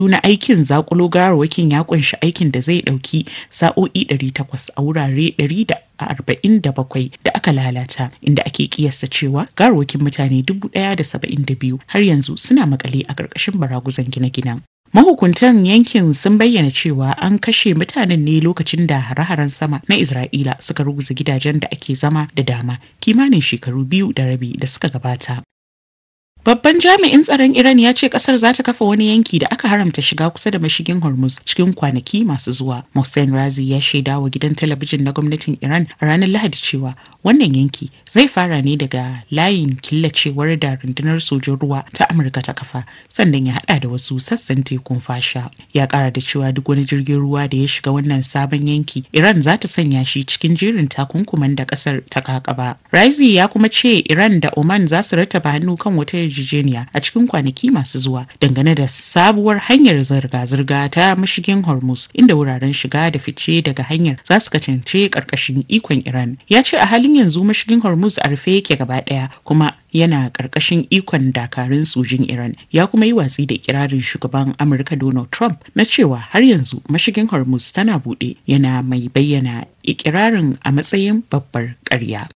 na aikin zakulo gawarwakin ya kunshi aikin da zai dauki sa'o'i 800 a wurare 147 da aka lalata inda ake kiyasta cewa gawarwakin mutane 1,072 har yanzu suna makale a ƙarƙashin baraguzan gine-ginen. Mahukuntan yankin sun bayyana cewa an kashe mutanen ne lokacin da hare-haren sama na Isra'ila suka ruguza gidajen da ake zama da dama kimanin shekaru biyu da rabi da suka gabata. Babban jami'in tsaron Iran ya ce kasar za ta kafa wani yanki da aka haramta shiga kusa da mashigin Hormuz cikin kwanaki masu zuwa. Mohsen Razi ya shaida wa gidan talabijin na gwamnatin Iran a ranar Lahadi cewa wannan yanki zai fara ne daga layin killacewar da rundunar sojin ruwa ta Amurka ta kafa sannan ya hada da wasu sassan tekun fasha. Ya kara da cewa duk wani jirgin ruwa da ya shiga wannan sabon yanki Iran za ta sanya shi cikin jerin takunkuman da kasar ta kakaba. Razi ya kuma ce Iran da Oman za su rattaba hannu kan wata yarjejeniya a cikin kwanaki masu zuwa dangane da sabuwar hanyar zirga-zirga ta mashigin hormuz inda wuraren shiga da fice daga hanyar za su kasance karkashin ikon iran ya ce a halin yanzu mashigin hormuz a rufe yake gaba daya kuma yana karkashin ikon dakarun sojin iran ya kuma yi watsi da kirarin shugaban amurka donald trump na cewa har yanzu mashigin hormuz tana buɗe yana mai bayyana ikirarin a matsayin babbar ƙarya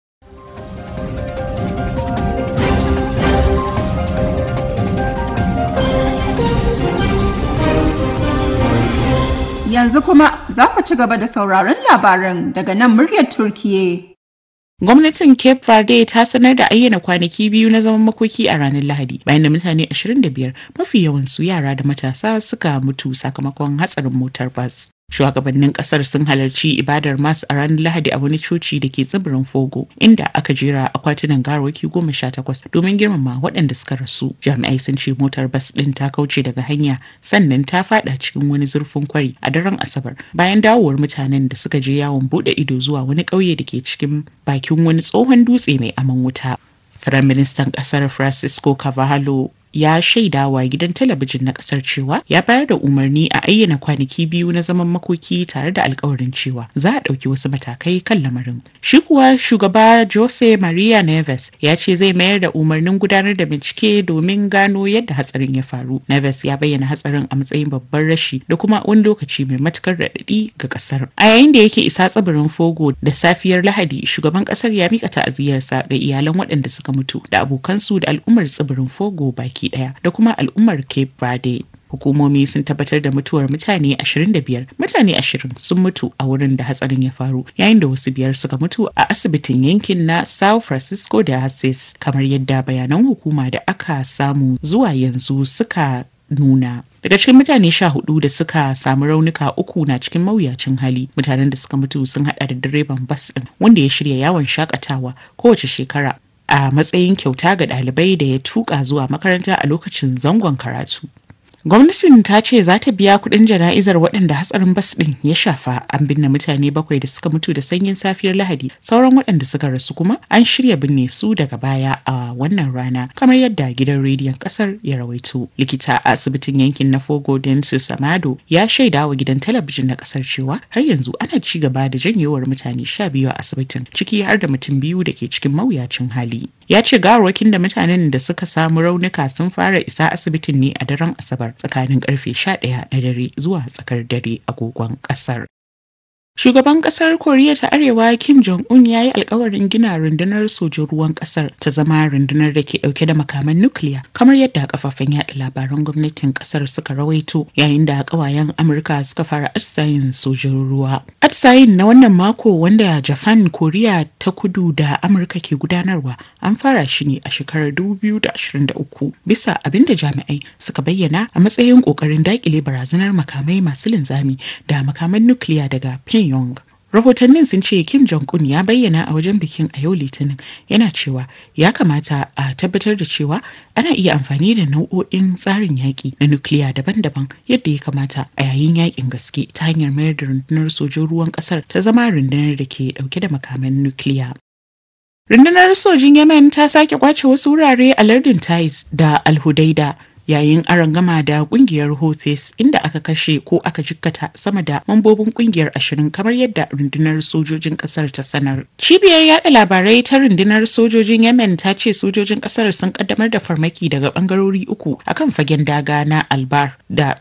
Yanzu kuma za ku ci gaba da sauraron labaran daga nan muryar Turkiye. Gwamnatin Cape Verde ta sanar da ayyana kwanaki biyu na zaman makoki a ranar Lahadi bayan da mutane 25 mafi yawansu yara da matasa suka mutu sakamakon hatsarin motar bas. Shugabannin kasar sun halarci ibadar mas a ranar Lahadi a wani coci da ke tsibirin Fogo inda aka jera akwatunan garwaki goma sha takwas domin girmama waɗanda suka rasu. Jami'ai sun ce motar bas ɗin ta kauce daga hanya sannan ta fada cikin wani zurfin kwari a daren Asabar bayan dawowar mutanen da suka je yawon buɗe ido zuwa wani ƙauye da ke cikin bakin wani tsohon dutse mai aman wuta. Firaministan ƙasar Francisco Carvalho ya shaida wa gidan talabijin na kasar cewa ya bayar da umarni a ayyana kwanaki biyu na zaman makoki tare da alkawarin cewa za a ɗauki wasu matakai kan lamarin. Shi kuwa shugaba Jose Maria Neves ya ce zai mayar da umarnin gudanar da bincike domin gano yadda hatsarin ya faru. Neves ya bayyana hatsarin a matsayin babban rashi da kuma wani lokaci mai matukar raɗaɗi ga kasar. A yayin da yake isa tsibirin Fogo da safiyar Lahadi shugaban kasar ya mika ta'aziyarsa ga iyalan waɗanda suka mutu da abokansu da al'ummar tsibirin Fogo baki baki daya da kuma al'ummar Cape Verde. Hukumomi sun tabbatar da mutuwar mutane 25, mutane 20 sun mutu a wurin da hatsarin ya faru, yayin da wasu biyar suka mutu a asibitin yankin na Sao Francisco da Assis, kamar yadda bayanan hukuma da aka samu zuwa yanzu suka nuna. Daga cikin mutane sha hudu da suka samu raunuka uku na cikin mawuyacin hali mutanen da suka mutu sun hada da direban bas din wanda ya shirya yawon shakatawa kowace shekara a matsayin kyauta ga ɗalibai da ya tuka zuwa makaranta a lokacin zangon karatu. Gwamnatin ta ce za ta biya kuɗin jana'izar waɗanda hatsarin bas ɗin ya shafa an binne mutane bakwai da suka mutu da sanyin safiyar Lahadi sauran waɗanda suka rasu kuma an shirya binne su daga baya a wannan rana kamar yadda gidan rediyon ƙasar ya rawaito. Likita a asibitin yankin na Fogo Densu Samado ya shaida wa gidan talabijin na ƙasar cewa har yanzu ana ci gaba da janyewar mutane sha biyu a asibitin ciki har da mutum biyu da ke cikin mawuyacin hali. Ya ce gawarwakin da mutanen da suka samu raunuka sun fara isa asibitin ne a daren Asabar tsakanin karfe 11 na dare zuwa tsakar dare agogon kasar. Shugaban kasar Koriya ta Arewa Kim Jong-un ya yi alkawarin gina rundunar sojin ruwan kasar ta zama rundunar da ke dauke da makaman nukiliya kamar yadda kafafen yada labaran gwamnatin kasar suka rawaito yayin da kawayen Amurka suka fara atisayin sojin ruwa. Atisayin na wannan mako wanda Japan, Koriya ta kudu da Amurka ke gudanarwa an fara shi ne a shekarar 2023 bisa abin da jami'ai suka bayyana a matsayin kokarin dakile barazanar makamai masu linzami da makaman nukiliya daga Pyongyang. Rahotannin sun ce Kim Jong-un ya bayyana a wajen bikin a yau Litinin yana cewa ya kamata a tabbatar da cewa ana iya amfani da nau'o'in tsarin yaƙi na nukiliya daban-daban yadda ya kamata a yayin yaƙin gaske ta hanyar mayar da rundunar sojin ruwan ƙasar ta zama rundunar da ke ɗauke da makaman nukiliya. Rundunar sojin Yemen ta sake kwace wasu wurare a lardin Taiz da Alhudaida yayin arangama da kungiyar Houthis inda aka kashe ko aka jikkata sama da mambobin kungiyar ashirin kamar yadda rundunar sojojin kasar ta sanar. Cibiyar yada labarai ta rundunar sojojin Yemen ta ce sojojin kasar sun kaddamar da farmaki daga bangarori uku akan fagen daga na Albar da